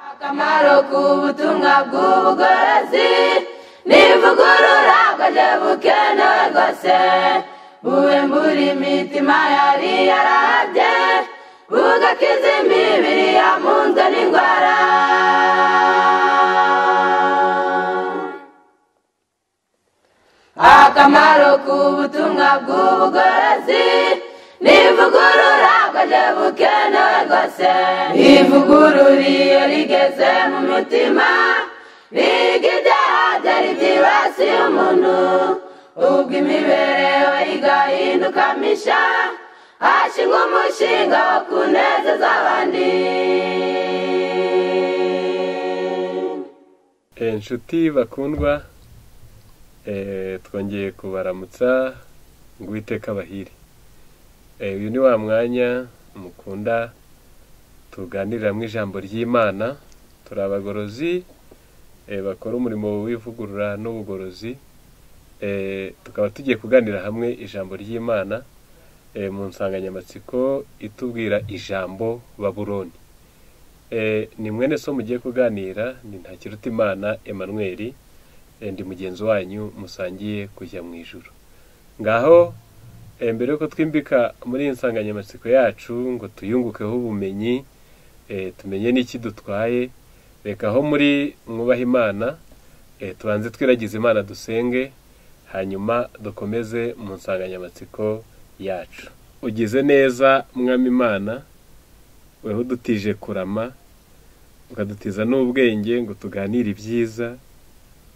akamaro k'ubutumwa bw'ubugorozi nivugurura bwajya bukenewe rwose bube muri mitima yari yarabye bugakiza imibiri yamunzwe n'indwara akamaro k'ubutumwa bw'ubugorozi nivugurura bwajya bukenewe rwose ivugurura iyo rigeze mu mutima riga ibyaha byari byibasiye umuntu ubwo imibereho igahinduka misha hashingwa umushinga wo kunezeza abandi inshuti bakundwa eh, twongeye kubaramutsa ngo uwiteka abahire Eh, uyu ni wa mwanya mukunda tuganiriramo ijambo ry'imana turi abagorozi eh, bakora umurimo w'ivugurura n'ubugorozi Eh, tukaba tugiye kuganira hamwe ijambo ry'imana eh, mu nsanganyamatsiko itubwira ijambo baburoni Eh, ni mwene so mugiye kuganira ni ntakiruta imana emmanuel Eh, ndi mugenzi wanyu musangiye kujya mu ijuru ngaho eh, mbere yuko twimbika muri iyi nsanganyamatsiko yacu ngo tuyungukeho ubumenyi eh, tumenye n'ikidutwaye reka aho muri mwubaha imana eh, tubanze twiragize imana dusenge hanyuma dukomeze mu nsanganyamatsiko yacu ugize neza mwami imana weho udutije kurama ukadutiza n'ubwenge ngo tuganire ibyiza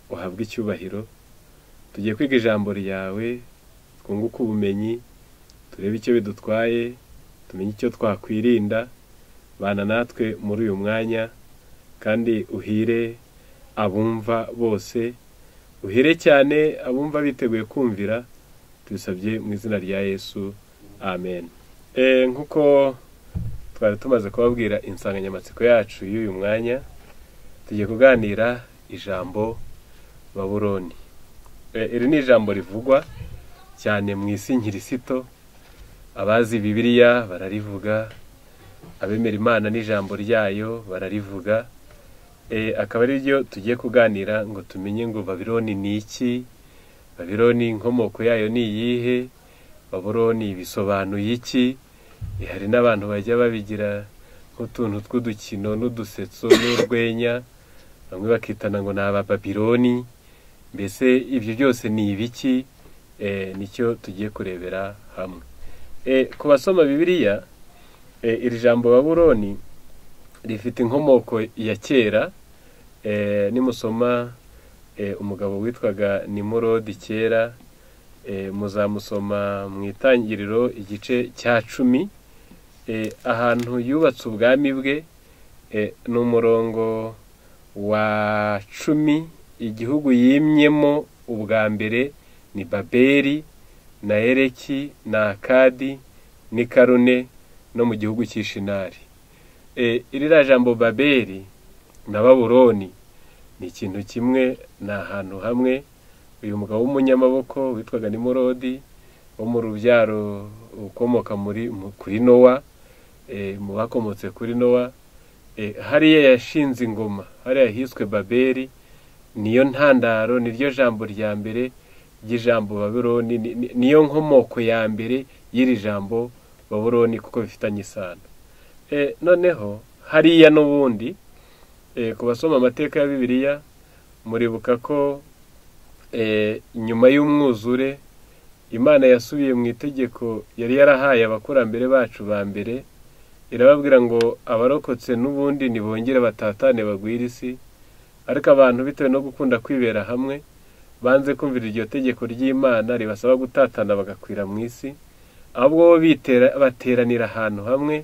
uhabwe icyubahiro tugiye kwiga ijambo ryawe twunguke ubumenyi turebe icyo bidutwaye tumenye icyo twakwirinda bana natwe muri uyu mwanya kandi uhire abumva bose uhire cyane abumva biteguye kumvira tubisabye mu izina rya yesu amen Eh, nk'uko twari tumaze kubabwira insanganyamatsiko yacu y'uyu mwanya tugiye kuganira ijambo baburoni Eh, iri ni ijambo rivugwa cyane mu isi nkirisito abazi bibiliya bararivuga abemera imana n'ijambo ryayo bararivuga Eh, akaba ari byo tugiye kuganira ngo tumenye ngo babironi ni iki babironi inkomoko yayo ni iyihe babuloni bisobanuye iki Eh, hari n'abantu bajya babigira nk'utuntu tw'udukino n'udusetso n'urwenya bamwe bakitana ngo ni abababironi mbese ibyo byose ni ibiki Eh, nicyo tugiye kurebera hamwe Eh, ku basoma bibiliya eh, iri jambo babuloni rifite inkomoko ya kera eh, nimusoma eh, umugabo witwaga nimurodi kera eh, muzamusoma mu itangiriro igice cya cumi eh, ahantu yubatse ubwami bwe eh, ni umurongo wa cumi igihugu yimyemo ubwa mbere ni baberi na ereki na akadi n'i karune no mu gihugu cy'ishinari e, irira jambo babeli na baburoni ni ikintu kimwe ni ahantu hamwe uyu mugabo w'umunyamaboko witwaga nimurodi wo mu rubyaro ukomoka muri mu- kuri nowa e, mu bakomotse kuri nowa e, hariya yashinze ingoma hariya hiswe babeli niyo ntandaro niryo jambo rya mbere ry'ijambo baburoni ni- ni- niyo nkomoko ya mbere y'iri jambo baburoni kuko bifitanye isano e, noneho hariya n'ubundi e, ku basoma amateka ya bibiliya muribuka ko e, nyuma y'umwuzure imana yasubiye mu itegeko yari yarahaye abakurambere bacu ba mbere irababwira ngo abarokotse n'ubundi nibongere batatane bagwire isi ariko abantu bitewe no gukunda kwibera hamwe banze kumvira iryo tegeko ry'imana ribasaba gutatana bagakwira mu isi ahubwo bo bitera bateranira ahantu hamwe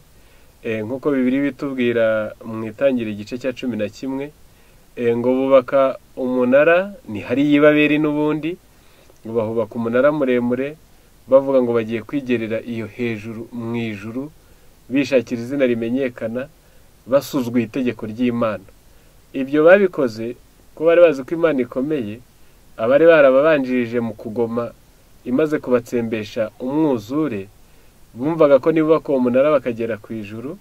Eh, nk'uko bibiri bitubwira mu itangira igice cya cumi na kimwe eh, ngo bubaka umunara ni hariya ibaberi n'ubundi ngo bahubaka umunara muremure bavuga ngo bagiye kwigerera iyo hejuru mu ijuru bishakira izina rimenyekana basuzuguye itegeko ry'imana ibyo babikoze ko bari bazi ko imana ikomeye abari barababanjirije mu kugoma imaze kubatsembesha umwuzure bumvaga ko nibubaka uwo munara bakagera ku ijuru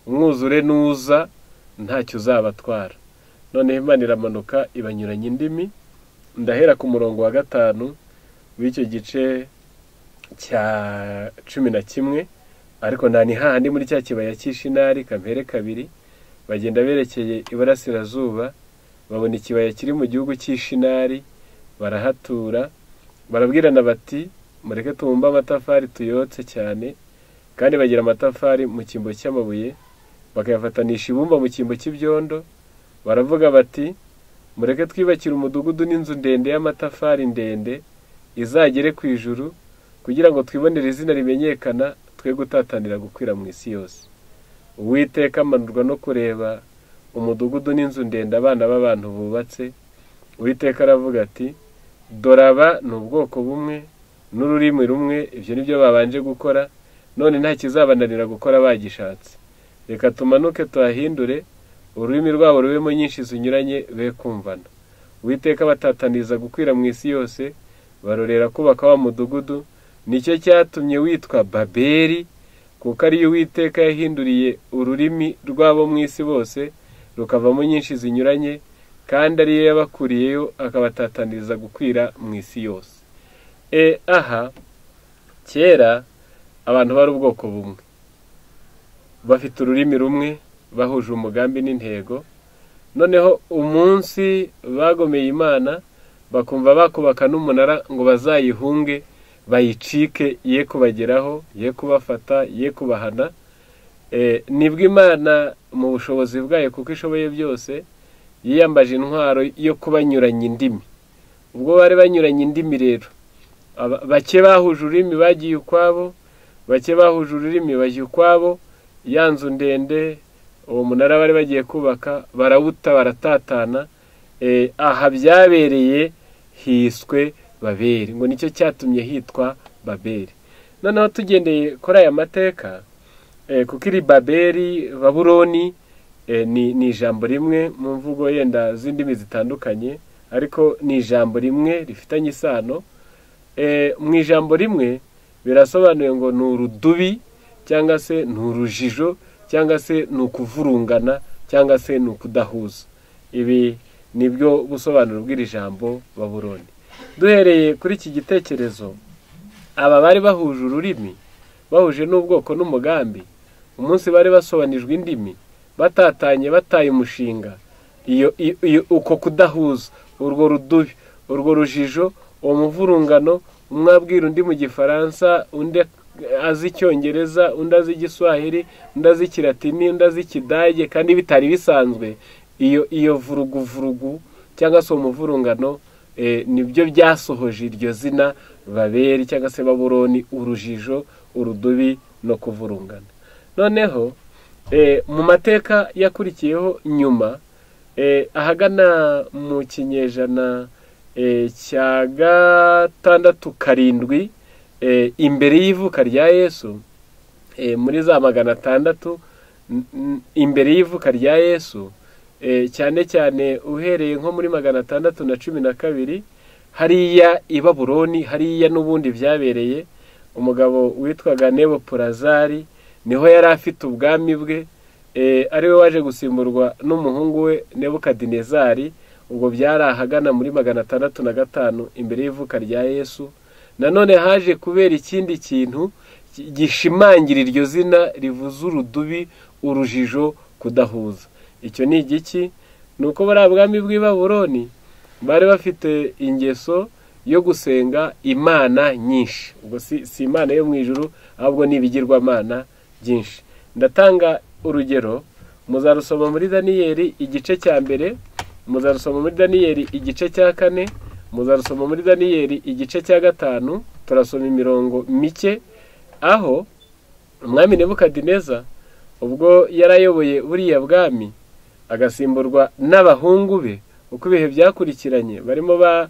umwuzure nuza ntacyo uzabatwara noneho imana iramanuka ibanyuranya indimi ndahera ku murongo wa gatanu w'icyo gice cya cumi na kimwe ariko nta ni hahandi muri cya kibaya cy'ishinari kampere kabiri bagenda berekeye iburasirazuba babona ikibaya kiri mu gihugu cy'ishinari barahatura barabwirana bati mureke tubumbe amatafari tuyotse cyane kandi bagira amatafari mu cyimbo cy'amabuye bakayafatanisha ibumba mu cyimbo cy'ibyondo baravuga bati mureke twibakire umudugudu n'inzu ndende y'amatafari ndende izagere ku ijuru kugira ngo twibonere izina rimenyekana twe gutatanira gukwira mu isi yose uwiteka amanurwa no kureba umudugudu n'inzu ndende abana b'abantu bubatse uwiteka aravuga ati doraba ni ubwoko bumwe n'ururimi rumwe ibyo ni byo babanje gukora none nta kizabananira gukora bagishatse reka tumanuke tuhahindure ururimi rwabo rubemo nyinshi zinyuranye be kumvana uwiteka batataniza gukwira mu isi yose barorera kubaka wa mudugudu nicyo cyatumye witwa baberi kuko ariyo uwiteka yahinduriye ururimi rwabo mu isi bose rukavamo nyinshi zinyuranye kandi ariyo yabakuriyeyo akabatataniza gukwira mu isi yose e aha kera abantu bari ubwoko bumwe bafite ururimi rumwe bahuje umugambi n'intego noneho umunsi bagomeye imana bakumva bakubaka n'umunara ngo bazayihunge bayicike ye kubageraho ye kubafata ye kubahana nibwo imana mu bushobozi bwayo kuko ishoboye byose yiyambaje intwaro yo kubanyuranya indimi ubwo bari banyuranye indimi rero bake bahuje ururimi bagiye ukwabo bake bahuje ururimi bajya ukwabo ya nzu ndende uwo munara bari bagiye kubaka barawuta baratatana aha byabereye hiswe baberi ngo nicyo cyatumye hitwa baberi noneho tugendeye kuri aya mateka kuko iri baberi baburoni ni ijambo rimwe mu mvugo yenda z'indimi zitandukanye ariko ni ijambo rimwe rifitanye isano mu ijambo rimwe birasobanuye ngo ni urudubi cyangwa se ni urujijo cyangwa se ni ukuvurungana cyangwa se ni ukudahuza ibi ni byo busobanuro bw'iri jambo baburoni duhereye kuri iki gitekerezo aba bari bahuje ururimi bahuje n'ubwoko n'umugambi umunsi bari basobanijwe indimi batatanye bataye umushinga uko kudahuza urwo rudubi urwo rujijo uwo muvurungano umwe abwira undi mu gifaransa undi azi icyongereza undi azi igiswahili undi azi ikiratini undi azi ikidage kandi bitari bisanzwe iyo iyo vuruguvurugu cyangwa se umuvurungano nibyo byasohoje iryo zina baberi cyangwa se baburoni urujijo urudubi no kuvurungana noneho mu mateka yakurikiyeho nyuma ahagana mu kinyejana cya gatandatu karindwi imbere y'ivuka rya yesu muri za magana atandatu imbere y'ivuka rya yesu cyane cyane uhereye nko muri magana atandatu na cumi na kabiri hariya i baburoni hariya n'ubundi byabereye umugabo witwaga nebo purazari niho yari afite ubwami bwe ariwe waje gusimburwa n'umuhungu we nebo kadinezari ubwo byari ahagana muri magana atandatu na gatanu imbere y'ivuka rya yesu nanone haje kubera ikindi kintu gishimangira iryo zina rivuze urudubi urujijo kudahuza icyo ni igiki ni uko bariya bwami bw'ibaburoni bari bafite ingeso yo gusenga imana nyinshi ubwo si imana yo mu ijuru ahubwo ni ibigirwamana byinshi ndatanga urugero muzarusoma muri daniyeli igice cya mbere muzarusoma muri daniyeli igice cya kane muzarusoma muri daniyeli igice cya gatanu turasoma imirongo mike aho umwami nebukadineza ubwo yari ayoboye buriya bwami agasimburwa n'abahungu be uko ibihe byakurikiranye barimo ba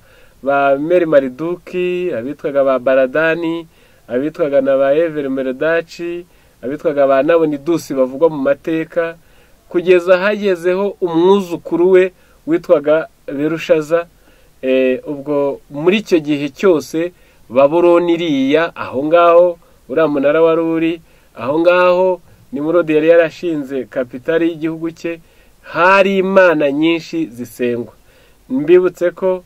meri mariduki abitwaga ba baradani abitwaga na ba everi meredaci abitwaga ba nabonidusi bavugwa mu mateka kugeza hagezeho umwuzukuru we witwaga berushaza ubwo muri icyo gihe cyose baburoni iriya aho ngaho uriya munara wari uri aho ngaho ni muri yari yarashinze kapitari y'igihugu cye hari imana nyinshi zisengwa mbibutse ko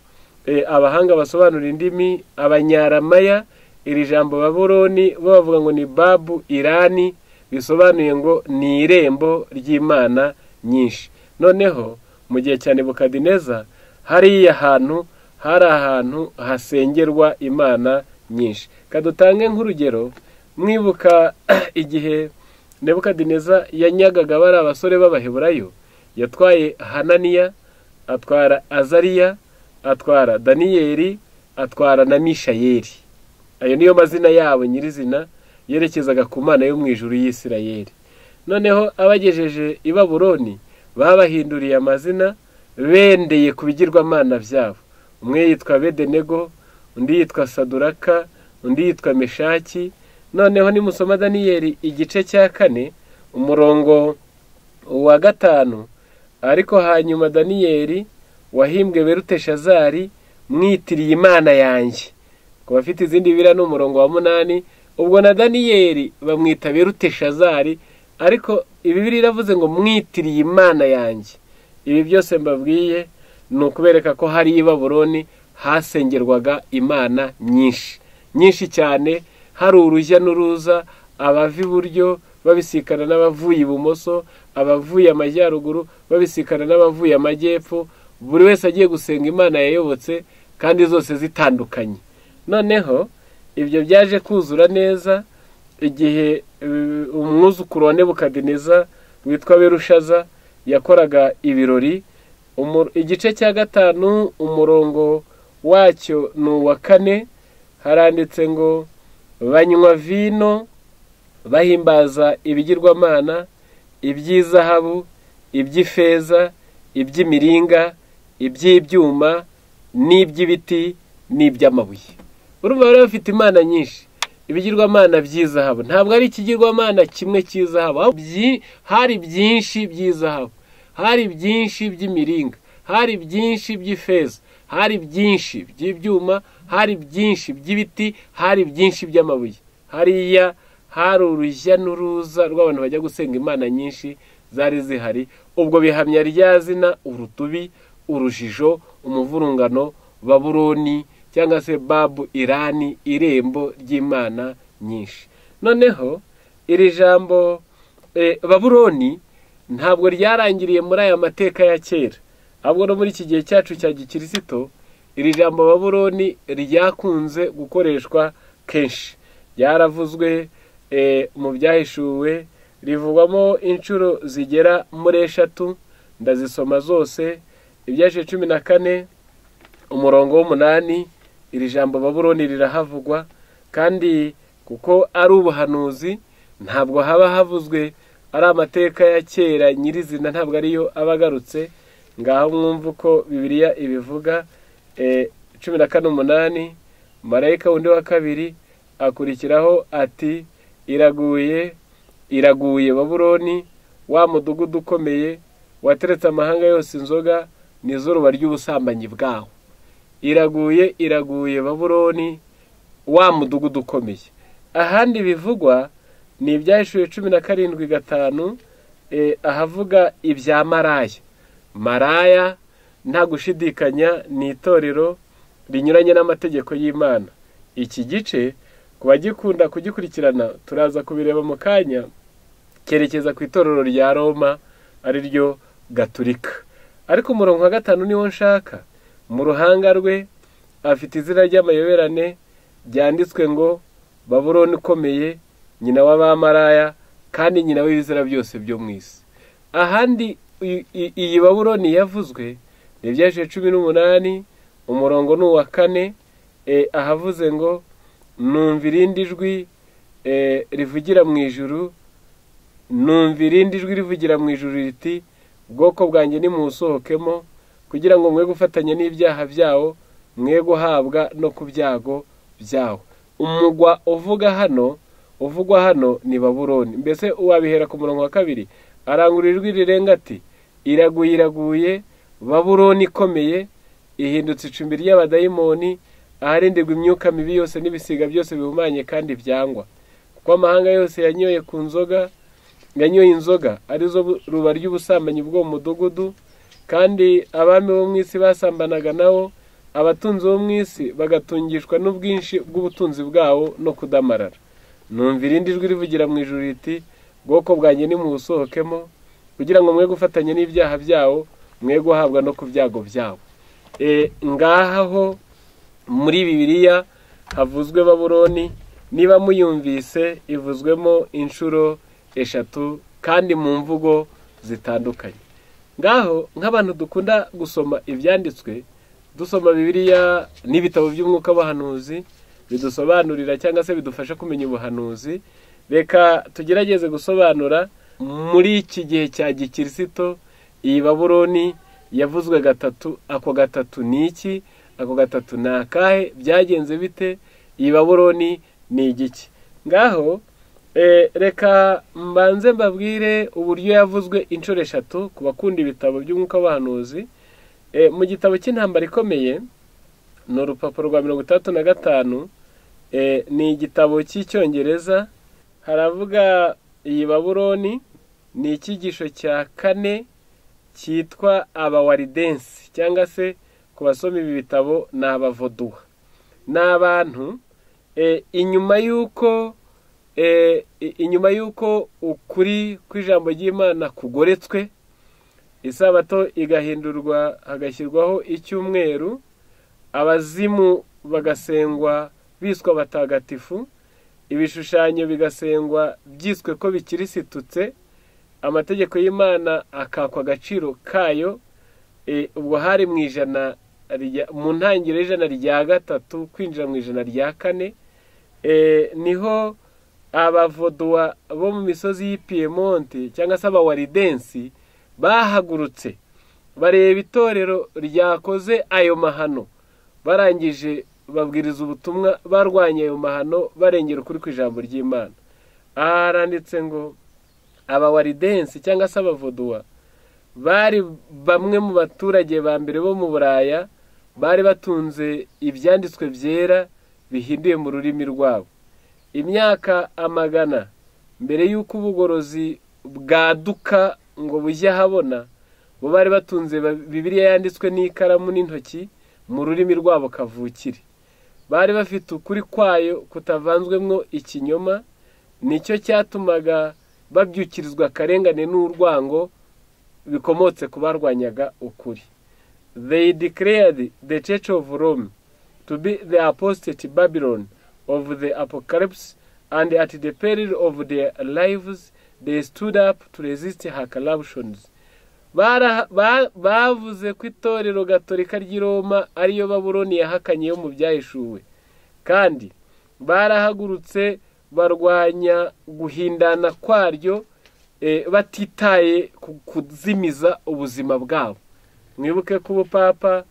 abahanga basobanura indimi abanyaramaya iri jambo baburoni bo bavuga ngo ni babu irani bisobanuye ngo ni irembo ry'imana nyinshi noneho mu gihe cya nebukadineza hariya hantu hari ahantu hasengerwa imana nyinshi kadutange nk'urugero mwibuka igihe nebukadineza yanyagaga bari abasore b'abaheburayo yatwaye hananiya atwara azariya atwara daniyeli atwara na mishayeli ayo niyo mazina yabo nyirizina yerekezaga ku mana yo mu ijuru y'isirayeli noneho abagejeje i baburoni babahinduriye amazina bendeye ku bigirwamana byabo umwe yitwa bedenego undi yitwa saduraka undi yitwa meshaki noneho nimusoma daniyeli igice cya kane umurongo wa gatanu ariko hanyuma daniyeli wahimbwe beruteshazari mwitiriye imana yanjye ku bafite izindi biriya ni umurongo wa munani ubwo na daniyeli bamwita beruteshazari ariko ibibiri iravuze ngo mwitiriye imana yanjye ibi byose mbabwiye ni ukubereka ko hari i baburoni hasengerwaga imana nyinshi nyinshi cyane hari urujya n'uruza abava iburyo babisikana n'abavuye ibumoso abavuye amajyaruguru babisikana n'abavuye amajyepfo buri wese agiye gusenga imana yayobotse kandi zose zitandukanye noneho ibyo byaje kuzura neza igihe umwuzukuru wa nebukadineza witwa berushaza yakoraga ibirori igice cya gatanu umurongo wacyo ni uwa kane haranditse ngo banywa vino bahimbaza ibigirwamana iby'izahabu iby'ifeza iby'imiringa iby'ibyuma n'iby'ibiti n'iby'amabuye urumva rero bafite imana nyinshi ibigirwamana by'izahabu ntabwo ari ikigirwamana kimwe cy'izahabu hari byinshi by'izahabu hari byinshi by'imiringa hari byinshi by'ifeza hari byinshi by'ibyuma hari byinshi by'ibiti hari byinshi by'amabuye hariya hari urujya n'uruza rw'abantu bajya gusenga imana nyinshi zari zihari ubwo bihamya rya zina urutubi urujijo umuvurungano baburoni cyangwa se babu irani irembo ry'imana nyinshi noneho iri jambo baburoni ntabwo ryarangiriye muri aya mateka ya kera ahubwo no muri iki gihe cyacu cya gikirisito iri jambo baburoni ryakunze gukoreshwa kenshi ryaravuzwe mu byahishuwe rivugwamo inshuro zigera muri eshatu ndazisoma zose ibyashe cumi na kane umurongo w'umunani iri jambo baburoni rirahavugwa kandi kuko ari ubuhanuzi ntabwo haba havuzwe ari amateka ya kera nyirizina ntabwo ariyo aba agarutse ngaho mwumva uko bibiriya ibivuga cumi na kane umunani marayika wundi wa kabiri akurikiraho ati iraguye iraguye baburoni wa mudugudu ukomeye wateretse amahanga yose inzoga ni izuba ry'ubusambanyi bwaho iraguye iraguye baburoni wa mudugudu ukomeye ahandi bivugwa ni ibyahishuriwe cumi na karindwi gatanu ahavuga ibya maraya maraya nta gushidikanya ni itorero rinyuranye n'amategeko y'imana iki gice ku bagikunda kugikurikirana turaza kubireba mu kanya kerekeza ku itorero rya roma ari ryo gaturika ariko umurongo wa gatanu niwo nshaka mu ruhanga rwe afite izina ry'amayoberane ryanditswe ngo baburoni ukomeye nyina w'abamaraya kandi nyina w'ibizira byose byo mu isi ahandi iyi baburoni yavuzwe ibyajije cumi n'umunani umurongo ni uwa kane ahavuze ngo numva irindi jwi rivugira mu ijuru numva irindi jwi rivugira mu ijuru riti ubwoko bwanjye nimuwusohokemo kugira ngo mwe gufatanya n'ibyaha byawo mwe guhabwa no ku byago byawo umugwa uvuga hano uvugwa hano ni baburoni mbese wabihera ku murongo wa kabiri arangura ijwi rirenga ati iraguye iraguye baburoni ikomeye ihindutse icumbi ry'abadayimoni aharindirwa imyuka mibi yose n'ibisiga byose bihumanye kandi byangwa kuko amahanga yose yanyoye ku nzoga yanyoye inzoga arizo bu- ruba ry'ubusambanyi bwo mu mudugudu kandi abami bo mu isi basambanaga nabo abatunzi bo mu isi bagatungishwa n'ubwinshi bw'ubutunzi bwabo no kudamarara numva irindi jwi rivugira mu ijuru riti bwoko bwanjye nimuwusohokemo kugira ngo mwe gufatanya n'ibyaha byawo mwe guhabwa no ku byago byabo E, ngaha ho muri bibiliya havuzwe baburoni niba muyumvise ivuzwemo inshuro eshatu kandi mu mvugo zitandukanye ngaho nk'abantu dukunda gusoma ibyanditswe dusoma bibiliya n'ibitabo by'umwuka w'abahanuzi bidusobanurira cyangwa se bidufasha kumenya ubuhanuzi reka tugerageze gusobanura muri iki gihe cya gikirisito iyi baburoni yavuzwe gatatu ako gatatu ni iki ako gatatu ni akahe byagenze bite iyi baburoni ni igiki ngaho Eh, reka mbanze mbabwire uburyo yavuzwe inshuro eshatu ku bakunda ibitabo by'umwuka w'abahanuzi Eh, mu gitabo cy'intambara ikomeye ni urupapuro rwa mirongo itandatu na gatanu Eh, ni igitabo cy'icyongereza haravuga iyi baburoni ni icyigisho cya kane cyitwa abawaridensi cyangwa se ku basoma ibi bitabo ni abavoduha ni abantu eh, inyuma y'uko eh, i- inyuma y'uko ukuri kw'ijambo ry'imana kugoretswe isabato igahindurwa hagashyirwaho icyumweru abazimu bagasengwa biswa batagatifu ibishushanyo bigasengwa byiswe ko bikirisitutse amategeko y'imana akakwa agaciro kayo eh, ubwo hari mu ijana rya- mu ntangiriro y'ijana rya gatatu kwinjira mu ijana rya kane eh, niho abavoduwa bo mu misozi y'i Piemonte cyangwa se abawaridensi bahagurutse bareba itorero ryakoze ayo mahano barangije babwiriza ubutumwa barwanya ayo mahano barengera ukuri kw'ijambo ry'imana aha haranditse ngo abawaridensi cyangwa se abavoduwa bari bamwe mu baturage ba mbere bo mu buraya bari batunze ibyanditswe byera bihinduye mu rurimi rwabo imyaka amagana mbere y'uko ubugorozi bwaduka ngo bujye ahabona bo bari batunze ba- bibiliya yanditswe n'ikaramu n'intoki mu rurimi rwabo kavukire bari bafite ukuri kwayo kutavanzwemo ikinyoma nicyo cyatumaga babyukirizwa akarengane n'urwango bikomotse ku barwanyaga ukuri they declared the church of Rome to be the apostate Babylon of the apocalypse, and at the peril of their lives they stood up to resist her corruptions. Bara- ba- bavuze ko itorero gatolika ry'i roma ariyo baburoni yahakanye yo mu byahishuwe kandi barahagurutse barwanya guhindana kwaryo eh, batitaye ku kuzimiza ubuzima bwabo mwibuke ko ubupapa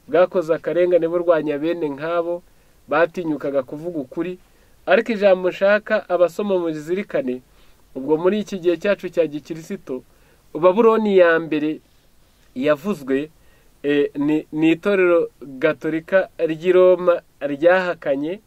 bwakoze akarengane burwanya bene nk'abo batinyukaga kuvuga ukuri ariko ijambo nshaka abasoma mu rizirikane ubwo muri iki gihe cyacu cya gikirisito baburoni ya mbere yavuzwe eh, ni- ni itorero gatolika ry'i roma ryahakanye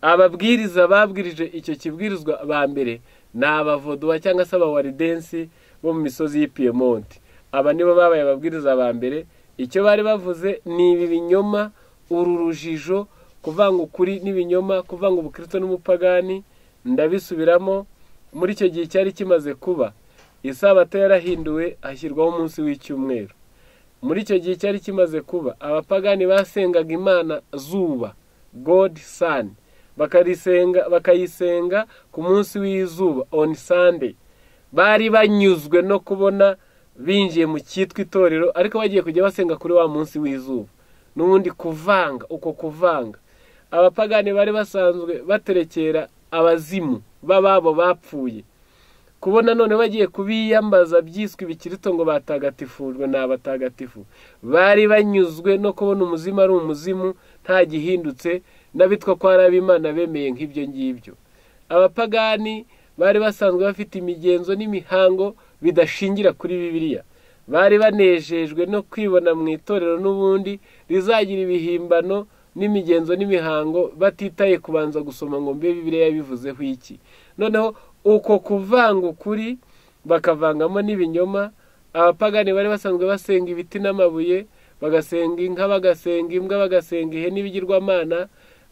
ababwiriza babwirije icyo kibwirizwa ba mbere ni abavoduwa cyangwa se abawaridensi bo mu misozi y'i Piemonte aba nibo babaye ababwiriza ba mbere icyo bari bavuze ni ibi binyoma uru rujijo kuvanga ukuri n'ibinyoma kuvanga ubukristo n'umupagani ndabisubiramo muri icyo gihe cyari kimaze kuba isabato yarahinduwe hashyirwaho umunsi w'icyumweru muri icyo gihe cyari kimaze kuba abapagani basengaga imana zuba god sun bakarisenga bakayisenga ku munsi w'izuba on sunday bari banyuzwe no kubona binjiye mu cyitwa itorero ariko bagiye kujya basenga kuri wa munsi w'izuba n'ubundi kuvanga uko kuvanga abapagani bari basanzwe baterekera abazimu b'ababo bapfuye kubona none bagiye kubiyambaza byiswe ibikirito ngo batagatifujwe ni abatagatifu bari banyuzwe no kubona umuzimu ari umuzimu nta gihindutse n'abitwa ko hari ab'imana bemeye nk'ibyo ngibyo abapagani bari basanzwe bafite imigenzo n'imihango bidashingira kuri bibiliya bari banejejwe no kwibona mu itorero n'ubundi rizagira ibihimbano n'imigenzo n'imihango batitaye kubanza gusoma ngo mbe bibiliya yabivuzeho iki noneho uko kuvanga ukuri bakavangamo n'ibinyoma abapagani bari basanzwe basenga ibiti n'amabuye bagasenga inka bagasenga imbwa bagasenga ihene n'ibigirwamana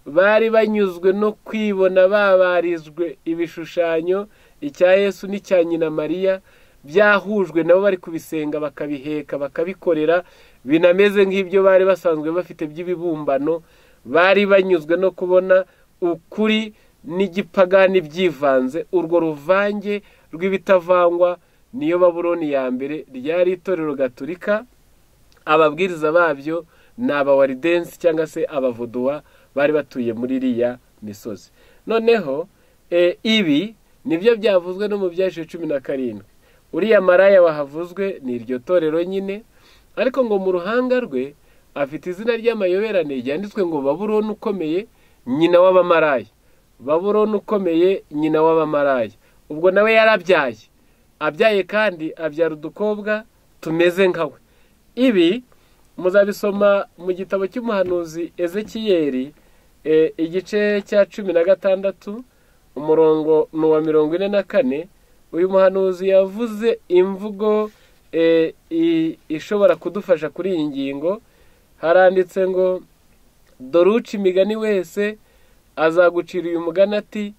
bari banyuzwe no kwibona babarizwe ibishushanyo icya yesu n'icya nyina mariya byahujwe nabo bari kubisenga bakabiheka bakabikorera binameze nk'ibyo bari basanzwe bafite by'ibibumbano bari banyuzwe no kubona ukuri n'igipagani byivanze urwo ruvange rw'ibitavangwa niyo baburoni ya mbere ryari itorero gaturika ababwiriza babyo ni abawaridensi cyangwa se abavoduwa bari batuye muri iriya misozi noneho ibi nibyo byavuzwe no mu byashize cumi na karindwi uriya maraya wahavuzwe ni iryo torero nyine ariko ngo mu ruhanga rwe afite izina ry'amayoberane ryanditswe ngo baburoni ukomeye nyina w'abamaraya baburoni ukomeye nyina w'abamaraya ubwo nawe yarabyaye abyaye kandi abyara udukobwa tumeze nka we ibi muzabisoma mu gitabo cy'umuhanuzi ezekiyeri igice cya cumi na gatandatu umurongo ni uwa mirongo ine na kane uyu muhanuzi yavuze imvugo ishobora kudufasha kuri iyi ngingo haranditse ngo dore uca imigani wese azagucira uyu mugani ati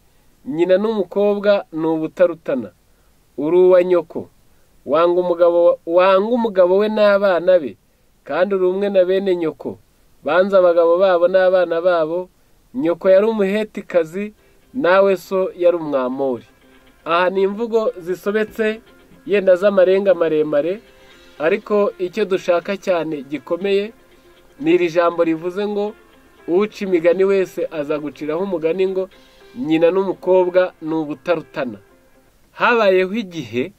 nyina n'umukobwa ni ubutarutana uri uwa nyoko wanga umugabo we n'abana be kandi uri umwe na bene nyoko banza abagabo babo n'abana babo nyoko yari umuhetikazi nawe so yari umwamori aha ni imvugo zisobetse yenda z'amarenga maremare ariko icyo dushaka cyane gikomeye ni iri jambo rivuze ngo uca imigani wese azaguciraho umugani ngo nyina n'umukobwa ni ubutarutana habayeho igihe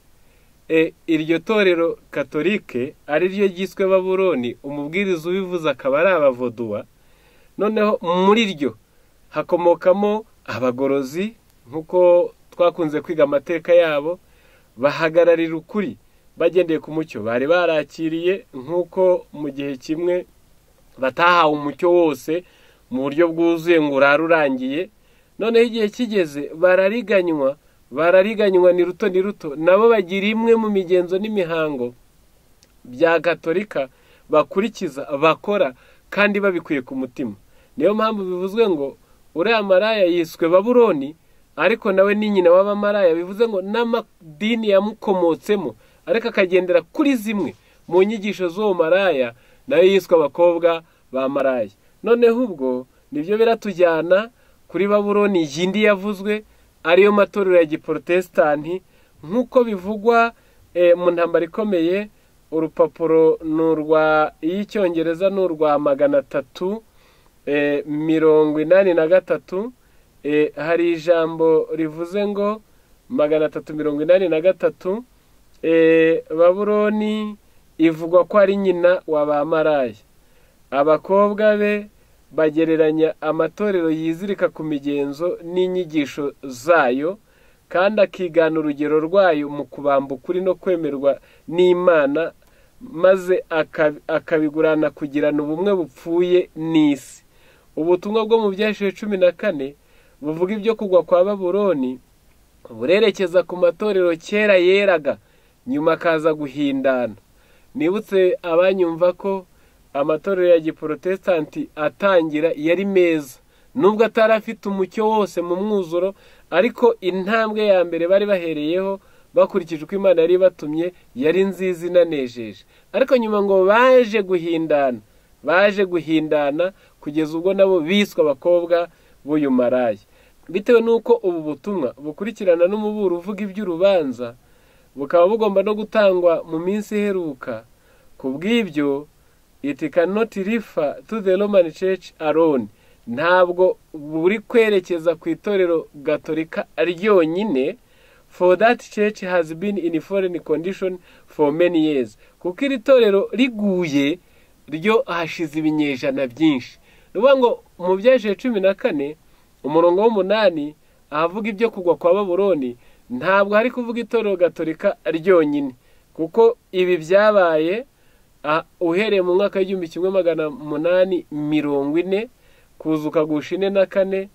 iryo torero katolike ari ryo ryiswe baburoni umubwiriza ubivuze akaba ari abavoduwa noneho muri ryo hakomokamo abagorozi nk'uko twakunze kwiga amateka yabo bahagararira ukuri bagendeye ku mucyo bari barakiriye nk'uko mu gihe kimwe batahawe umucyo wose mu buryo bwuzuye ngo urare urangiye noneho igihe kigeze barariganywa barariganywa ni ruto ni ruto nabo bagira imwe mu migenzo n'imihango bya gatolika bakurikiza bakora kandi babikuye ku mutima niyo mpamvu bivuzwe ngo uriya maraya yiswe baburoni ariko nawe ni nyina w'abamaraya bivuze ngo n'amadini yamukomotsemo ariko akagendera kuri zimwe mu nyigisho z'uwo maraya nayo yiswe abakobwa ba maraya noneho ubwo nibyo biratujyana kuri baburoni yindi yavuzwe ariyo matorero ya giporotesitanti nk'uko bivugwa mu ntambara ikomeye urupapuro ni urwa iy'icyongereza ni urwa magana atatu mirongo inani na gatatu hari ijambo rivuze ngo magana atatu mirongo inani na gatatu baburoni ivugwa ko ari nyina wa ba maraya abakobwa be bagereranya amatorero yizirika ku migenzo n'inyigisho zayo kandi akigana urugero rwayo mu kubamba ukuri no kwemerwa n'imana maze akabigurana kugirana ubumwe bupfuye n'isi ubutumwa bwo mu byashize cumi na kane buvuga ibyo kugwa kwa baburoni burerekeza ku matorero kera yeraga nyuma akaza guhindana nibutse abanyumva ko amatorero ya giporotesitanti atangira yari meza nubwo atari afite umucyo wose mu mwuzuro ariko intambwe ya mbere bari bahereyeho bakurikije uko imana yari ibatumye yari nziza inanejeje ariko nyuma ngo baje guhindana baje guhindana kugeza ubwo nabo biswe abakobwa b'uyu maraya bitewe n'uko ubu butumwa bukurikirana n'umuburo uvuga iby'urubanza bukaba bugomba no gutangwa mu minsi iheruka ku bw'ibyo itikanoti rifa tu de romani ceci aroni ntabwo buri kwerekeza ku itorero gatolika ryonyine for that church has been in foreign condition for many years kuko iri torero riguye ryo hashize ibinyejana byinshi ni ukuvuga ngo mu byajije cumi na kane umurongo w'umunani ahavuga ibyo kugwa kwa baburoni ntabwo hari kuvuga itorero gatolika ryonyine kuko ibi byabaye uhereye mu mwaka w'igihumbi kimwe magana umunani mirongo ine kuzuka gusha ine na kane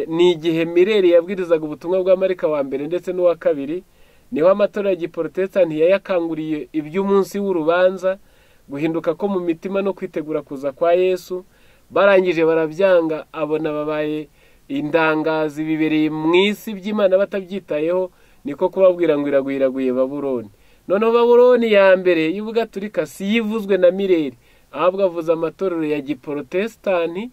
ni igihe mirere yabwirizaga ubutumwa bwa marika wa mbere ndetse n'uwa kabiri niho amatorero porotesitanti yayakanguriye iby'umunsi w'urubanza guhinduka ko mu mitima no kwitegura kuza kwa yesu barangije barabyanga abona babaye indangazi bibereye mu isi by'imana batabyitayeho niko kubabwira ngo iragwiraguye baburoni noneho baburoni ya mbere y'ubugaturika si yivuzwe na mireri ahubwo avuze amatorero ya giporotesitanti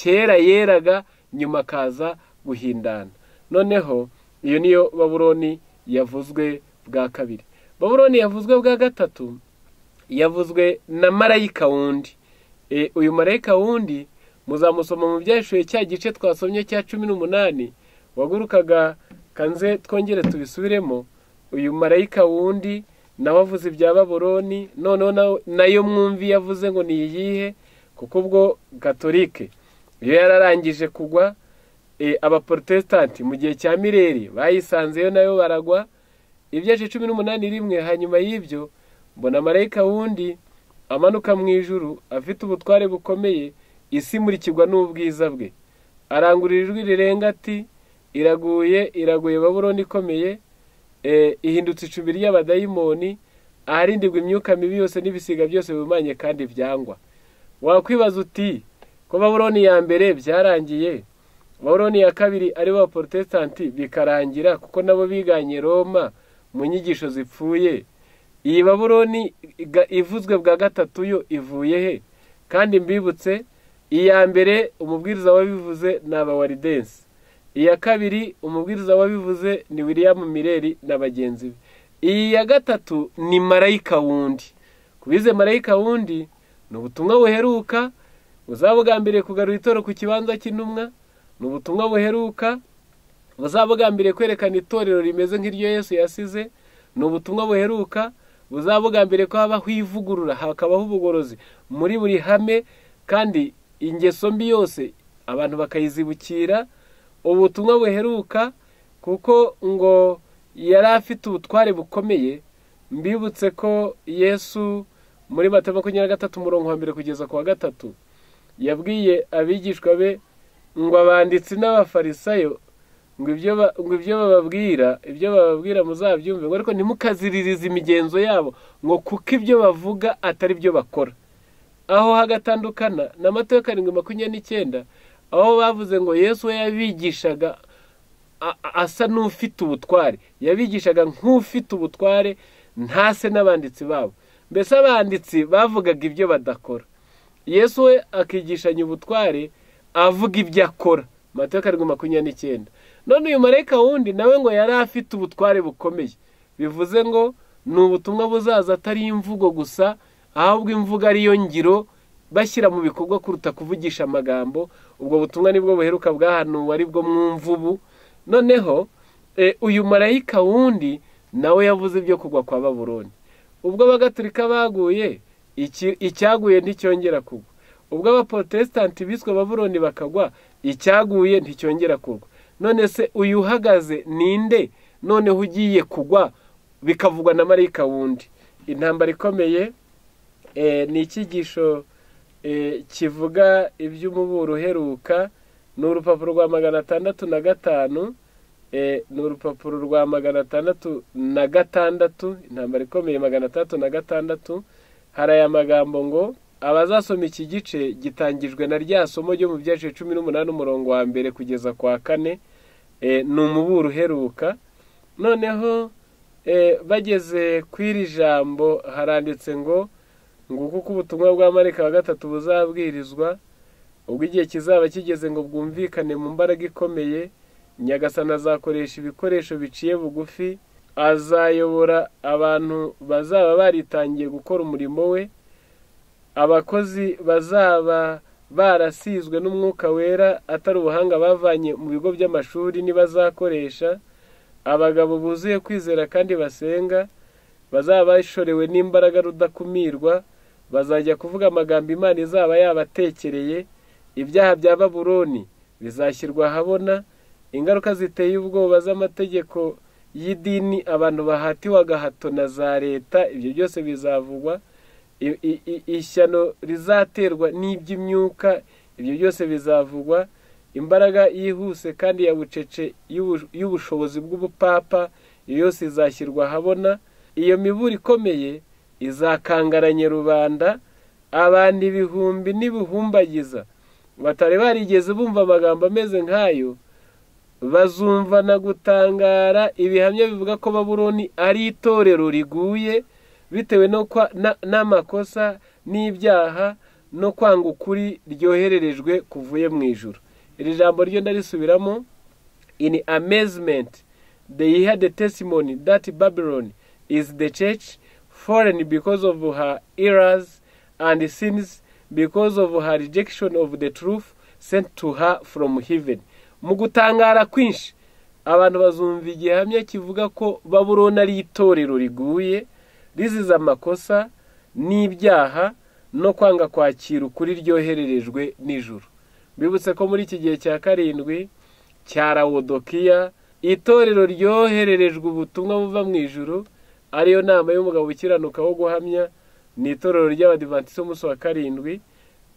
kera yeraga nyuma akaza guhindana noneho iyo niyo baburoni yavuzwe bwa kabiri baburoni yavuzwe bwa gatatu yavuzwe na marayika wundi uyu marayika wundi muzamusoma mu byashuye cya gice twasomye cya cumi n'umunani wagurukaga kanze twongere tubisubiremo uyu marayika wundi nawe avuze ibya baburoni noneho nayo mwumvi yavuze ngo ni iyihe kuko ubwo gatolike iyo yararangije kugwa abaporotesitanti mu gihe cya mireri bayisanzeyo nayo baragwa ibyace cumi n'umunani rimwe hanyuma y'ibyo mbona marayika wundi amanuka mu ijuru afite ubutware bukomeye isi imurikirwa n'ubwiza bwe arangurura ijwi rirenga ati iraguye iraguye baburoni ikomeye ihindutse icumbi ry'abadayimoni aharindirwa imyuka mibi yose n'ibisiga byose bihumanye kandi byangwa wakwibaza uti ko baburoni ya mbere byarangiye baburoni ya kabiri aribo abaporotesitanti bikarangira kuko nabo biganye roma mu nyigisho zipfuye iyi baburoni ivuzwe bwa gatatu yo ivuye he kandi mbibutse iya mbere umubwiriza wabivuze ni abawaridensi iya kabiri umubwiriza wabivuze ni william mireri na bagenzi be iyi ya gatatu ni marayika wundi ku bize marayika wundi ni ubutumwa buheruka buzaba bwa mbere kugarura itoro ku kibanza cy'intumwa ni ubutumwa buheruka buzabugambiriye kwerekana itorero rimeze nk'iryo yesu yasize ni ubutumwa buheruka buzabugambiriye ko habaho ivugurura hakabaho ubugorozi muri buri hame kandi ingeso mbi yose abantu bakayizibukira ubutumwa buheruka kuko ngo yari afite ubutware bukomeye mbibutse ko yesu muri mata makumyabiri na gatatu umurongo wa mbere kugeza ku wa gatatu yabwiye abigishwa be ngo abanditsi n'abafarisayo ngo ibyo bababwira ibyo bababwira muzabyumve ngo ariko ntimukaziririze imigenzo yabo ngo kuko ibyo bavuga atari byo bakora aho hagatandukana na mato ya karindwi makumyabiri n'icyenda aho bavuze ngo yesu we yabigishaga asa n'ufite ubutware yabigishaga nk'ufite ubutware ntase n'abanditsi babo mbese abanditsi bavugaga ibyo badakora yesu we akigishanya ubutware avuga ibyo akora mateka karindwi makumyabiri n'icyenda none uyu marayika wundi nawe ngo yari afite ubutware bukomeye bivuze ngo ni ubutumwa buzaza atari imvugo gusa ahubwo imvugo ariyo ngiro bashyira mu bikorwa kuruta kuvugisha amagambo ubwo butumwa nibwo buheruka bwahanuwe ari bwo mwumva ubu noneho uyu marayika wundi nawe yavuze ibyo kugwa kwa baburoni ubwo bagaturika baguye icyaguye nticyongera kugwa ubwo abaporotesitanti biswe baburoni bakagwa icyaguye nticyongera kugwa none se uyu uhagaze ninde noneho ugiye kugwa bikavugwa na marayika wundi intambara ikomeye ni icyigisho kivuga iby'umuburo uheruka ni urupapuro rwa magana atandatu na gatanu ni urupapuro rwa magana atandatu na gatandatu intambara ikomeye magana atandatu na gatandatu hari aya magambo ngo abazasoma iki gice gitangijwe na rya somo ryo mu byace cumi n'umunani umurongo wa mbere kugeza kwa kane ni umuburo uheruka noneho bageze ku iri jambo haranditse ngo ngo kuko ubutumwa bwa marika wa gatatu buzabwirizwa ubwo igihe kizaba kigeze ngo bwumvikane mu mbaraga ikomeye nyagasana azakoresha ibikoresho biciye bugufi azayobora abantu bazaba baritangiye gukora umurimo we abakozi bazaba barasizwe n'umwuka wera atari ubuhanga bavanye mu bigo by'amashuri nibazakoresha abagabo buzuye kwizera kandi basenga bazaba bashorewe n'imbaraga rudakumirwa bazajya kuvuga amagambo imana izaba yabatekereye ibyaha bya baburoni bizashyirwa ahabona ingaruka ziteye ubwoba z'amategeko y'idini abantu bahatiwe agahato na za leta ibyo byose bizavugwa ishyano rizaterwa n'iby'imyuka ibyo byose bizavugwa imbaraga yihuse kandi ya bucece y'ubushobozi bw'ubupapa iyo yose izashyirwa ahabona iyo miburo ikomeye izakangaranya rubanda abantu ibihumbi n'ibihumbagiza batari barigeze bumva amagambo ameze nk'ayo bazumva na gutangara ibihamya bivuga ko baburoni ari itorero riguye bitewe no kwa- na- n'amakosa n'ibyaha no kwanga ukuri ryohererejwe kuvuye mu ijoro iri jambo ryo ndarisubiramo in amazement they heard the testimony that Babylon is the church, fallen because of her errors and sins, because of her rejection of the truth sent to her from heaven. Mu gutangara kwinshi abantu bazumva igihamya kivuga ko baburona ari itorero riguye riziza amakosa n'ibyaha no kwanga kwakira ukuri ryohererejwe n'ijuru bibutse ko muri iki gihe cya karindwi cya rawodokiya itorero ryohererejwe ubutumwa buva mu ijuru ariyo nama y'umugabo ukiranuka wo guhamya ni itorero ry'abadivantisiti b'umunsi wa karindwi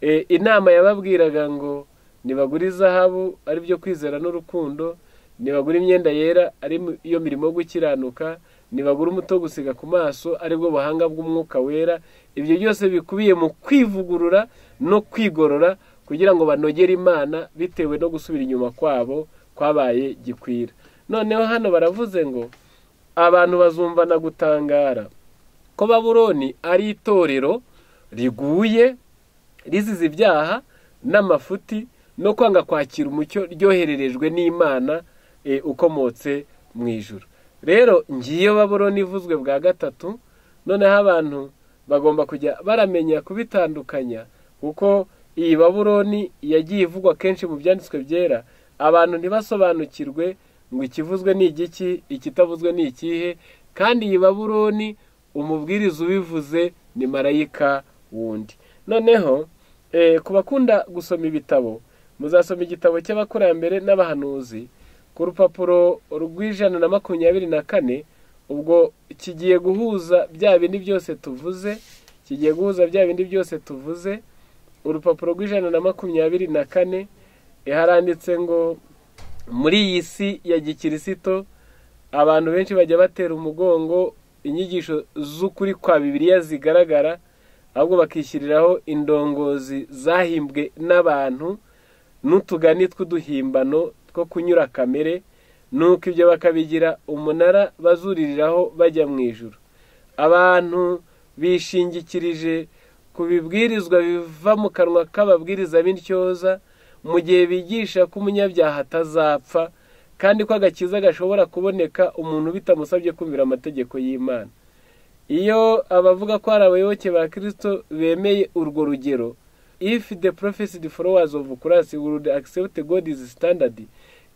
E, inama yababwiraga ngo nibagure izahabu ari byo kwizera n'urukundo nibagure imyenda yera ari mu- iyo mirimo yo gukiranuka nibagure umuto wo gusiga ku maso ari bwo buhanga bw'umwuka wera ibyo byose bikubiye mu kwivugurura no kwigorora kugira ngo banogere imana bitewe no gusubira inyuma kwabo kwabaye gikwira noneho hano baravuze ngo abantu bazumvana gutangara ko baburoni ari itorero riguye rizize ibyaha n'amafuti no kwanga kwakira umucyo ryohererejwe n'imana eh, ukomotse mu ijuru rero ngiyo baburoni ivuzwe bwa gatatu noneho abantu bagomba kujya baramenya kubitandukanya kuko iyi baburoni yagiye ivugwa kenshi mu byanditswe byera abantu ntibasobanukirwe ngo ikivuzwe ni igiki ikitavuzwe ni ikihe kandi iyi baburoni umubwiriza ubivuze ni marayika wundi noneho eh, ku bakunda gusoma ibitabo muzasoma igitabo cy'abakurambere n'abahanuzi ku rupapuro rw'ijana na makumyabiri na kane ubwo kigiye guhuza bya bindi byose tuvuze kigiye guhuza bya bindi byose tuvuze urupapuro rw'ijana na makumyabiri na kane eh, haranditse ngo muri iyi si ya gikirisito abantu benshi bajya batera umugongo inyigisho z'ukuri kwa bibiliya zigaragara ahubwo bakishyiriraho indongozi zahimbwe n'abantu n'utugani tw'uduhimbano two kunyura kamere nuko ibyo bakabigira umunara bazuririraho bajya mu ijuru abantu bishingikirije ku bibwirizwa biva mu kanwa k'ababwiriza b'intyoza mu gihe bigisha ko umunyabyaha atazapfa kandi ko agakiza gashobora kuboneka umuntu bitamusabye kumvira amategeko y'imana iyo abavuga ko hari abayoboke ba kirisito bemeye urwo rugero if the prophesied followers of kurasi would accept god's standard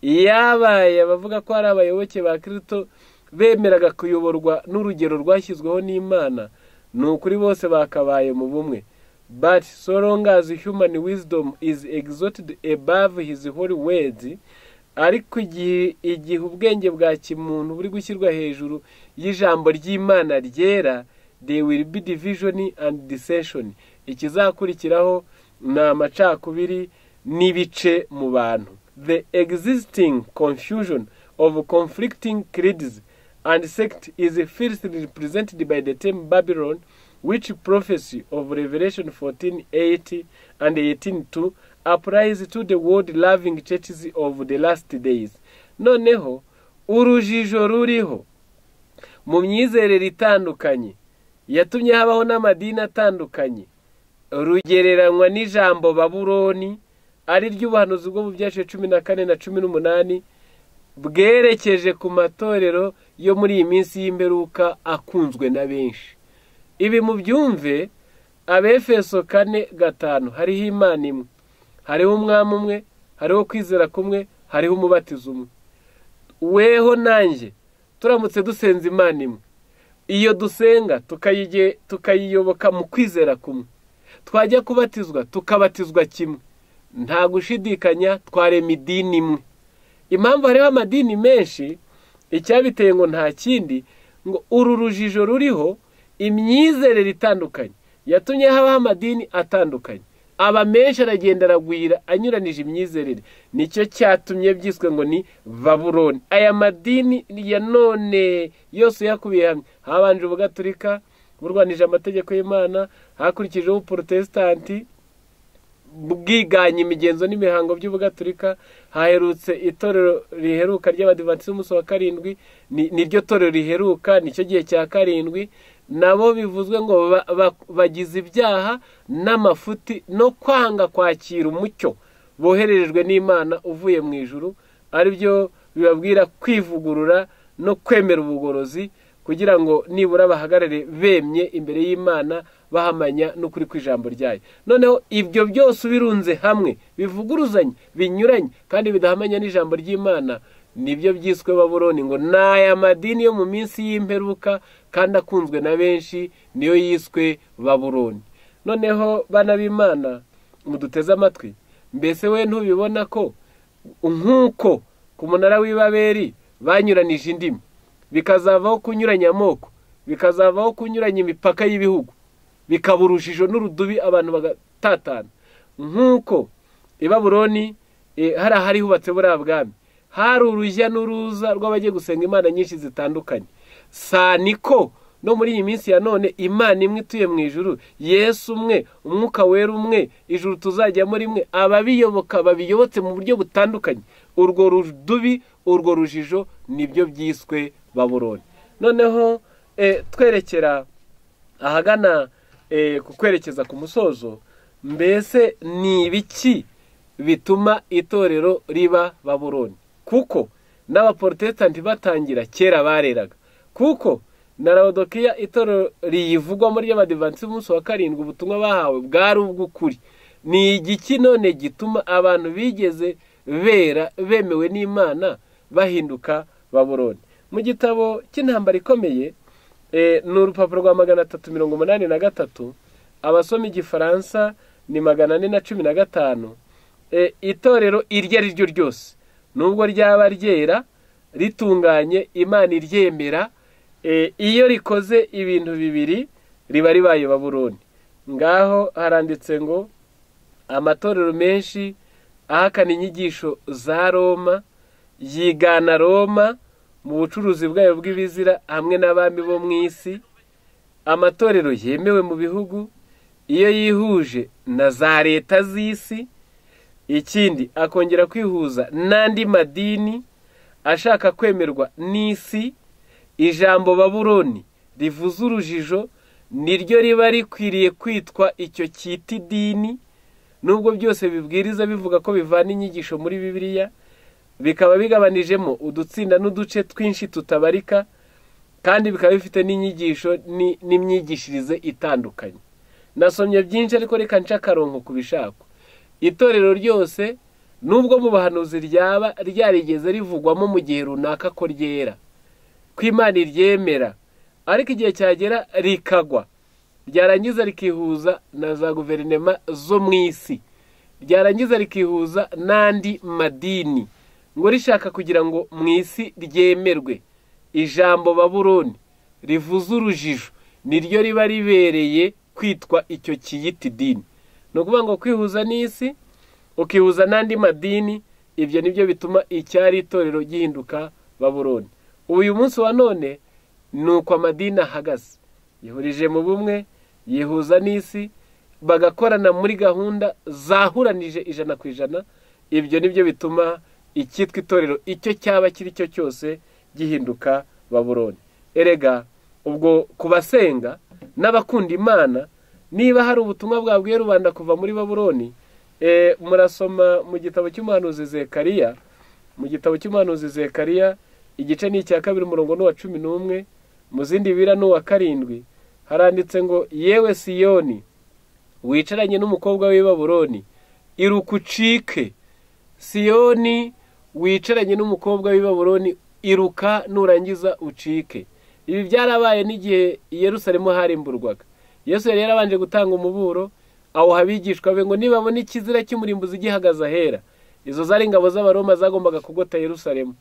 yabaye abavuga ko hari abayoboke ba kirisito bemeraga kuyoborwa n'urugero rwashyizweho n'imana ni ukuri bose bakabaye mu bumwe but so long as human wisdom is exalted above his holy words ariko igihe igihe ubwenge bwa kimuntu buri gushyirwa hejuru y'ijambo ry'imana ryera they will be division and dissension ikizakurikiraho ni amacakubiri n'ibice mu bantu the existing confusion of conflicting creeds and sect is fiercely represented by the term babylon which prophecy of revelation 14:8 and 18:2 applies to the world loving churches of the last days noneho urujijo ruriho mu myizerere itandukanye yatumye habaho n'amadini atandukanye rugereranywa n'ijambo baburoni ari ry'ubuhanuzi bwo mu byaciye cumi na kane na cumi n'umunani bwerekeje ku matorero yo muri iyi minsi y'imperuka akunzwe na benshi ibi mu byumve abefeso kane gatanu hariho imana imwe hariho umwami umwe hariho kwizera kumwe hariho umubatizo umwe weho nanjye turamutse dusenza imana imwe iyo dusenga tukayige- tukayiyoboka mu kwizera kumwe twajya kubatizwa tukabatizwa kimwe nta gushidikanya twarema idini imwe impamvu hariho amadini menshi icyabiteye ngo nta kindi ngo uru rujijo ruriho imyizerere itandukanye yatumye habaho amadini atandukanye aba menshi aragenda aragwira anyuranije imyizerere nicyo cyatumye byiswe ngo ni baburoni aya madini ya none yose yakubiye hamwe habanje ubugaturika burwanije amategeko y'imana hakurikijeho ubuporotesitanti bwiganye imigenzo n'imihango by'ubugaturika haherutse itorero riheruka ry'abadivansi b'umunsi wa karindwi niryo torero riheruka nicyo gihe cya karindwi nabo bivuzwe ngo bagize ibyaha n'amafuti no kwanga kwakira umucyo bohererejwe n'imana uvuye mu ijuru aribyo bibabwira kwivugurura no kwemera ubugorozi kugira ngo nibura bahagarare bemye imbere y'imana bahamanya n'ukuri kw'ijambo ryayo noneho ibyo byose ubirunze hamwe bivuguruzanye binyuranye kandi bidahamanya n'ijambo ry'imana nibyo byiswe baburoni ngo ni aya madini yo mu minsi y'imperuka kandi akunzwe na benshi niyo yiswe baburoni noneho bana b'imana muduteze amatwi mbese we ntubibona ko nk'uko ku munara w'ibaberi banyuranije indimi bikazavaho kunyuranya amoko bikazavaho kunyuranya imipaka y'ibihugu bikaba urujijo n'urudubi abantu bagatatana nk'uko i baburoni hari ahari hubatse buriya bwami hari urujya n'uruza rw'abagiye gusenga imana nyinshi zitandukanye saniko no muri iyi minsi ya none imana imwe ituye mu ijuru yesu umwe umwuka wera umwe ijuru tuzajya muri imwe ababiyoboka babiyobotse mu buryo butandukanye urwo rudubi urwo rujijo nibyo byiswe baburoni noneho twerekera ahagana ku kwerekeza ku musozo mbese ni ibiki bituma itorero riba baburoni kuko n'abaporotesitanti batangira kera bareraga kuko na rawodokiya itorero riyivugwamo ry'abadivansi b'umunsi wa karindwi ubutumwa bahawe bwari ubw'ukuri ni igiki none gituma abantu bigeze bera bemewe n'imana bahinduka baburoni mu gitabo cy'intambara ikomeye ni urupapuro rwa magana atatu mirongo umunani na gatatu abasoma igifaransa ni magana ane na cumi na gatanu itorero iryo ari ryo ryose nubwo ryaba ryera ritunganye imana iryemera iyo rikoze ibintu bibiri riba ribaye baburoni ngaho haranditse ngo amatorero menshi ahakana inyigisho za roma yigana roma mu bucuruzi bwayo bw'ibizira hamwe n'abami bo mu isi amatorero yemewe mu bihugu iyo yihuje na za leta z'isi ikindi akongera kwihuza n'andi madini ashaka kwemerwa n'isi ijambo baburoni rivuze urujijo niryo riba rikwiriye kwitwa icyo cyita idini nubwo byose bibwiriza bivuga ko bivana inyigisho muri bibiliya bikaba bigabanijemo udutsinda n'uduce twinshi tutabarika kandi bikaba bifite n'inyigisho n'imyigishirize itandukanye nasomye byinshi ariko reka nca akarongo ku bishaka itorero ryose nubwo mu bahanuzi ryaba ryarigeze rivugwamo mu gihe runaka ko ryera ko imana iryemera ariko igihe cyagera rikagwa ryarangiza rikihuza na za guverinoma zo mu isi ryarangiza rikihuza n'andi madini ngo rishaka kugira ngo mu isi ryemerwe ijambo baburoni rivuze urujijo niryo riba ribereye kwitwa icyo kiyita idini ni ukuvuga ngo kwihuza n'isi ukihuza n'andi madini ibyo nibyo bituma icyari itorero gihinduka baburoni ubu uyu munsi wa none ni uko amadini ahagaze yihurije mu bumwe yihuza n'isi bagakorana muri gahunda zahuranije ijana ku ijana ibyo nibyo bituma icyitwa itorero icyo cyaba kiri cyo cyose gihinduka baburoni erega ubwo ku basenga n'abakunda imana niba hari ubutumwa bwabwiye rubanda kuva muri baburoni murasoma mu gitabo cy'umuhanuzi zekariya mu gitabo cy'umuhanuzi zekariya igice ni icya kabiri umurongo n'uwa cumi n'umwe mu zindi bira n'uwa karindwi haranditse ngo yewe siyoni wicaranye n'umukobwa w'i baburoni irukucike siyoni wicaranye n'umukobwa w'ibaburoni iruka nurangiza ucike ibi byarabaye n'igihe Yerusalemu harimburwaga yesu yari yarabanje gutanga umuburo awuha abigishwa be ngo nibabona ikizira cy'umurimbuzi gihagaze ahera izo zari ingabo z'abaroma zagombaga kugota Yerusalemu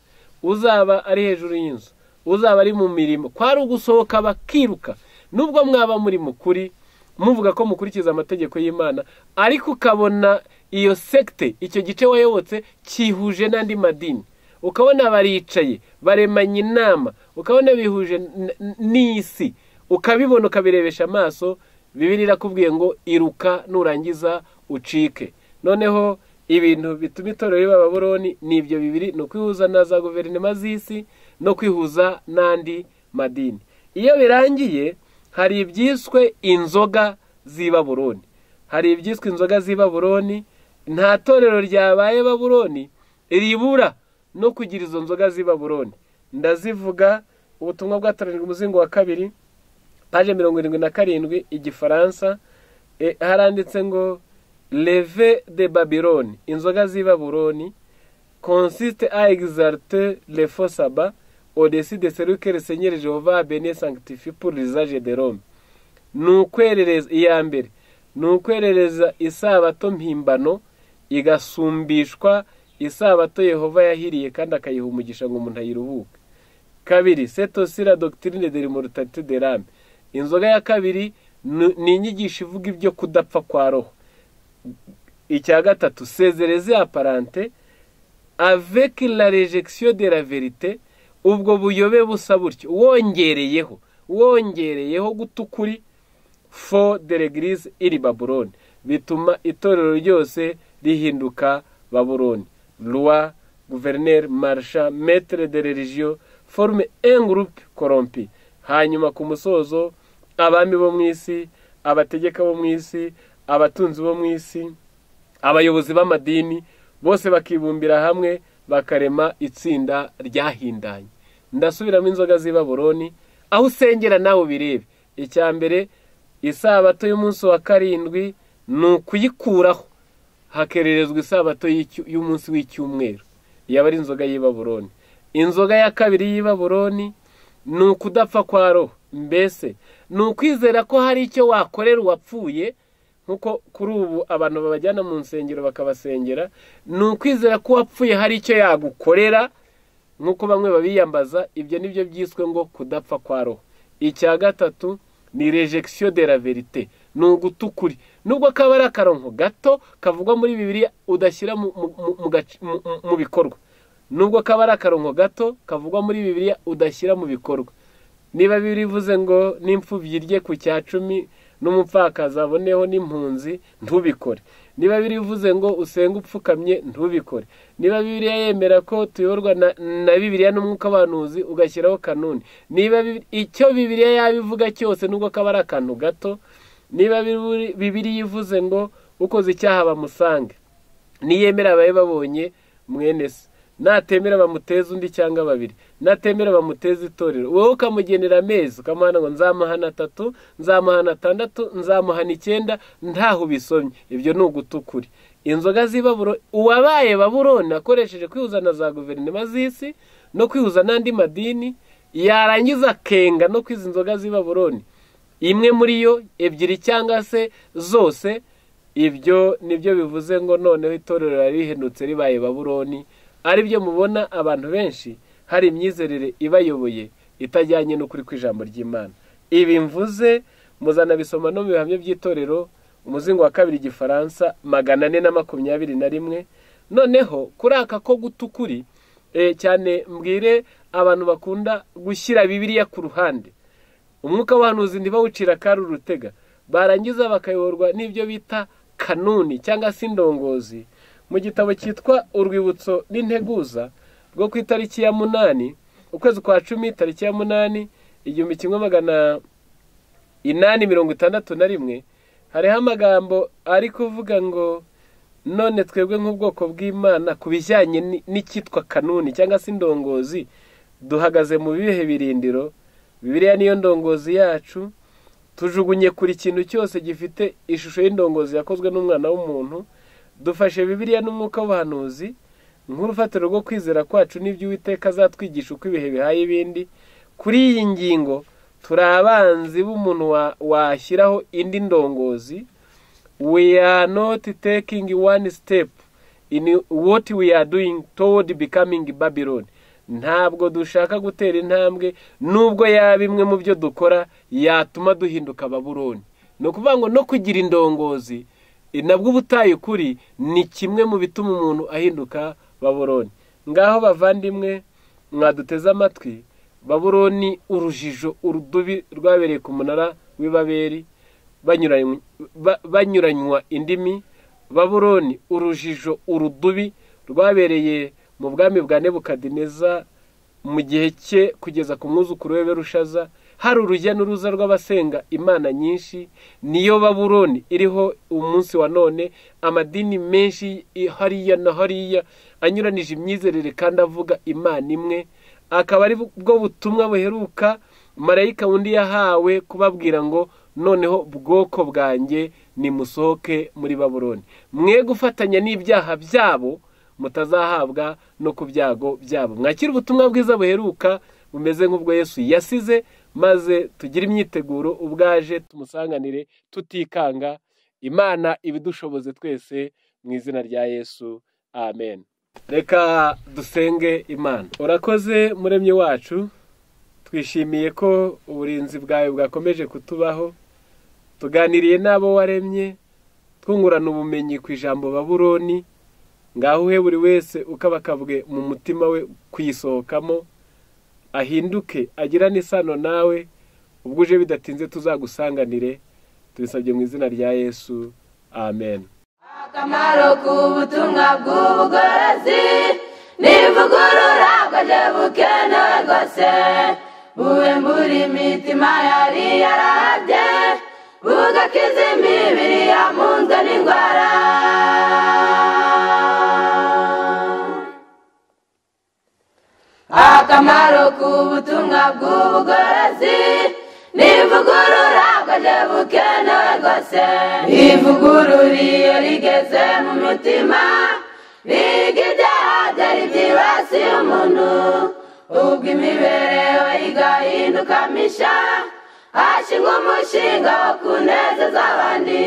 uzaba ari hejuru y'inzu uzaba ari mu mirimo kwari ugusohoka bakiruka nubwo mwaba muri mukuri muvuga ko mukurikiza amategeko y'imana ariko ukabona iyo sekite icyo gice wayobotse cyihuje n'andi madini ukabona baricaye baremanye inama ukabona bihuje n'isi ukabibona ukabirebesha amaso bibiri irakubwiye ngo iruka nurangiza ucike noneho ibintu bituma itorero riba baburoni ni ibyo bibiri ni ukwihuza na za guverinoma z'isi no kwihuza n'andi madini iyo birangiye hari ibyiswe inzoga z'i baburoni hari ibyiswe inzoga z'i baburoni nta torero ryabaye baburoni ribura no kugira izo nzoga z'i baburoni ndazivuga ubutumwa bwatoranyijwe umuzingo wa kabiri paje mirongo irindwi na karindwi igifaransa haranditse ngo leve de babironi inzoga z'i baburoni consiste a exalte le faux saba odesi de celui que le seigneur jehova bene sanctifie pour l'usage de rome ni ukwerereza iya mbere ni ukwerereza isabato mpimbano igasumbishwa isabato yehova yahiriye kandi akayiha umugisha ngo umuntu ayiruhuke kabiri setosira doctrine de limorutate de rame inzoga ya kabiri ni inyigisho ivuga ibyo kudapfa kwa roho icya gatatu sezereze aparante aveki la rejegisiyo de la verite ubwo buyobe busa butyo wongereyeho wongereyeho guta ukuri fo de regirize iri baburoni bituma itorero ryose rihinduka baburoni roi guverineri marisha metere de religiyo forume engurupe korompi hanyuma ku musozo abami bo mu isi abategeka bo mu isi abatunzi bo mu isi abayobozi b'amadini bose bakibumbira hamwe bakarema itsinda ryahindanye ndasubiramo inzoga z'ibaburoni aho usengera nawe ubirebe icya mbere isabato y'umunsi wa karindwi ni ukuyikuraho hakererezwa isabato y'umunsi w'icyumweru yaba ari inzoga y'ibaburoni inzoga ya kabiri y'ibaburoni ni ukudapfa kwa roho mbese ni ukwizera ko hari icyo wakorera uwapfuye nkuko kuri ubu abantu babajyana mu nsengero bakabasengera ni ukwizera ko uwapfuye hari icyo yagukorera nkuko bamwe babiyambaza ibyo ni byo byiswe ngo kudapfa kwa roho icya gatatu ni rejegisiyo de la verite ni uguta ukuri nubwo kaba ari akaronko gato kavugwa muri bibiri udashyira mu bikorwa nubwo kaba ari akarongo gato kavugwa muri bibiliya udashyira mu bikorwa niba birivuze ngo n'imfubyi rye ku cya cumi n'umupfakazi aboneho n'impunzi ntubikore niba birivuze ngo usenge upfukamye ntubikore niba bibiriya yemera ko tuyoborwa na bibiriya n'umwuka w'abantuzi ugashyiraho kanuni niba icyo bibiriya yabivuga cyose nubwo kaba ari akantu gato niba bibiriya ivuze ngo ukoze icyaha bamusange niyemera abaye babonye mwene se natemera bamuteze undi cyangwa babiri natemera bamuteze itorero wowe ukamugenera amezi ukamuhana ngo nzamuhana atatu nzamuhana atandatu nzamuhana icyenda ntaho ubisomye ibyo ni ugutukuri inzoga z'ibaburo uwabaye baburoni akoresheje kwihuza na za guverinoma z'isi no kwihuza n'andi madini yarangiza akenga no kwiza inzoga z'ibaburoni imwe muri yo ebyiri cyangwa se zose ibyo nibyo bivuze ngo noneho itorero rihendutse ribaye baburoni ari byo mubona abantu benshi hari imyizerere ibayoboye itajyanye n'ukuri kw'ijambo ry'imana ibi mvuze muzanabisoma no mu bihamya by'itorero umuzingo wa kabiri igifaransa magana ane na makumyabiri na rimwe noneho kuri aka ko guta ukuri cyane mbwire abantu bakunda gushyira bibiriya ku ruhande umwuka w'abantu ntibawucira akari urutega barangiza bakayoborwa n'ibyo bita kanuni cyangwa se indongozi mu gitabo cyitwa urwibutso n'integuza rwo ku itariki ya munani ukwezi kwa cumi tariki ya munani igihumbi kimwe magana inani mirongo itandatu na rimwe hariho amagambo ari kuvuga ngo none twebwe nk'ubwoko bw'imana ku bijyanye n'icyitwa kanuni cyangwa se indongozi duhagaze mu bihe birindiro bibiriya niyo ndongozi yacu tujugunye kuri ikintu cyose gifite ishusho y'indongozi yakozwe n'umwana w'umuntu dufashe bibiriya n'umwuka w'ubuhanuzi nk'urufatiro rwo kwizera kwacu n'ibyo uwiteka azatwigisha uko ibihe bihaye ibindi kuri iyi ngingo turi abanzi b'umuntu washyiraho indi ndongozi we are not taking one step in what we are doing toward becoming babylon ntabwo dushaka gutera intambwe nubwo yaba imwe mu byo dukora yatuma duhinduka baburoni ni ukuvuga ngo no kugira indongozi nabwo ubutaye ukuri ni kimwe mu bituma umuntu ahinduka baburoni ngaho bavandimwe mwaduteze amatwi baburoni urujijo urudubi rwabereye ku munara w'ibaberi banyuranywa indimi baburoni urujijo urudubi rwabereye mu bwami bwa nebukadineza mu gihe cye kugeza ku mwuzukuru we berushaza hari urujya n'uruza rw'abasenga imana nyinshi niyo baburoni iriho umunsi wa none amadini menshi hariya na hariya anyuranije imyizerere kandi avuga imana imwe akaba ari bwo butumwa buheruka marayika undi yahawe kubabwira ngo noneho bwoko bwanjye nimusohoke muri baburoni mwe gufatanya n'ibyaha byabo mutazahabwa no ku byago byabo mwakira ubutumwa bwiza buheruka bumeze nk'ubwo yesu yasize maze tugire imyiteguro ubwaje tumusanganire tutikanga imana ibidushoboze twese mu izina rya yesu amen reka dusenge imana urakoze muremyi wacu twishimiye ko uburinzi bwawe bwakomeje kutubaho tuganiriye n'abo waremye twungurana ubumenyi ku ijambo baburoni ngaho uhe buri wese ukabakabwe mu mutima we kuyisohokamo ahinduke agirane isano nawe ubwo uje bidatinze tuzagusanganire tubisabye mu izina rya yesu amen akamaro k'ubutumwa bw'ubugorozi nivugurura bwaje bukenewe rwose bube mbura imitima yari yarabye bugakiza imibiri yamunzwe n'indwara akamaro k'ubutumwa bw'ubugorozi nivugurura bwaje bukenewe rwose ivugurura iyo rigeze mu mutima riga ibyaha byari byibasiye umuntu ubwo imibereho igahinduka misha hashingwa umushinga wo kunezeza abandi